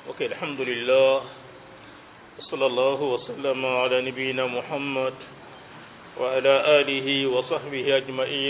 ok alhamdulillah wa sallallahu wa sallama ala nabiyina muhammad wa ala alihi wa sahbihi ajmain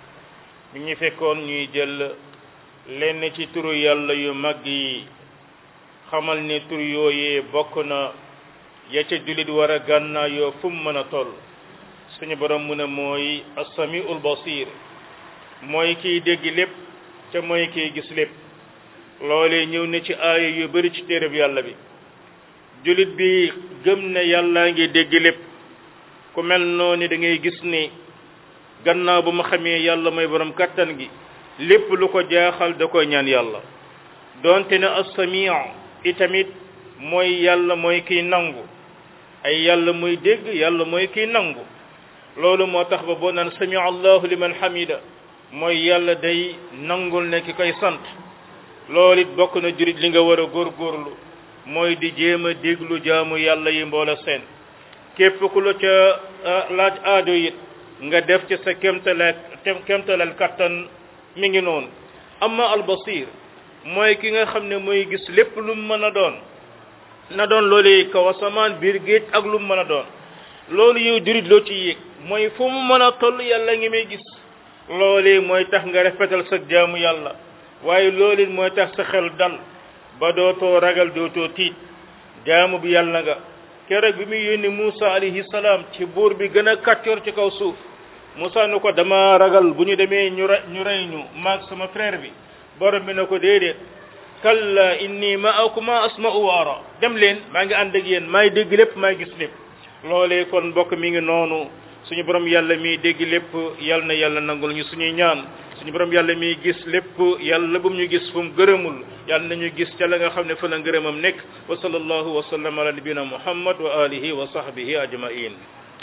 mi ñu fekkoon ñuy jël lenn ci turu yàlla yu mag yi xamal ne tur yooyee bokk na ya ca jullit war a gànnaa yoo fu mu mën a toll suñu borom mu ne mooy assamiul basir mooy kiy dégg lépp ca mooy kiy gis lépp loolee ñëw na ci aaya yu bari ci téereb yàlla bi jullit bi gëm ne yàllaa ngi dégg lépp ku mel noonu da ngay gis ni gannaaw ba ma xamee yàlla mooy borom kattan gi lépp lu ko jaaxal da koy ñaan yàlla donte ne as-sami' itamit mooy yàlla mooy kiy nangu ay yàlla mooy dégg yàlla mooy kiy nangu loolu moo tax ba boo naan sami allahu liman hamida mooy yàlla day nangul ne ki koy sant loolu it bokk na jurit li nga war a góorgóorlu mooy di jéem a déglu jaamu yàlla yi mboola seen képp ku la ca laaj aajo it nga def ci sa kémtalal kémtalal kattan mi ngi noonu amma albasir mooy ki nga xam ne mooy gis lépp lu mu mën a doon na doon loolu kaw asamaan biir géej ak lu mu mën a doon loolu yow jurit loo ci yéeg mooy fu mu mën a toll yàlla ngi may gis loolu mooy tax nga rafetal sa jaamu yàlla waaye loolu mooy tax sa xel dal ba dootoo ragal dootoo tiit jaamu bi yàlla nga keroog bi muy yónni Moussa alayhi salaam ci buur bi gën a kàccoor ci kaw suuf Moussa ne ko dama ragal bu ñu demee ñu re ñu rey ñu maag sama frère bi borom bi ne ko déedéet kalla inni ma'akuma asma'u wa ara dem leen maa ngi ànd ak yéen maay dégg lépp maay gis lépp loolee kon mbokk mi ngi noonu suñu borom yàlla miy dégg lépp yàlla na yàlla nangul ñu suñuy ñaan suñu borom yàlla miy gis lépp yàlla bu mu ñu gis fu mu gërëmul yàlla nañu gis ca la nga xam ne fa la ngërëmam nekk wa sallallahu wa sallam ala nabina muhammad wa alihi wa sahbihi ajmain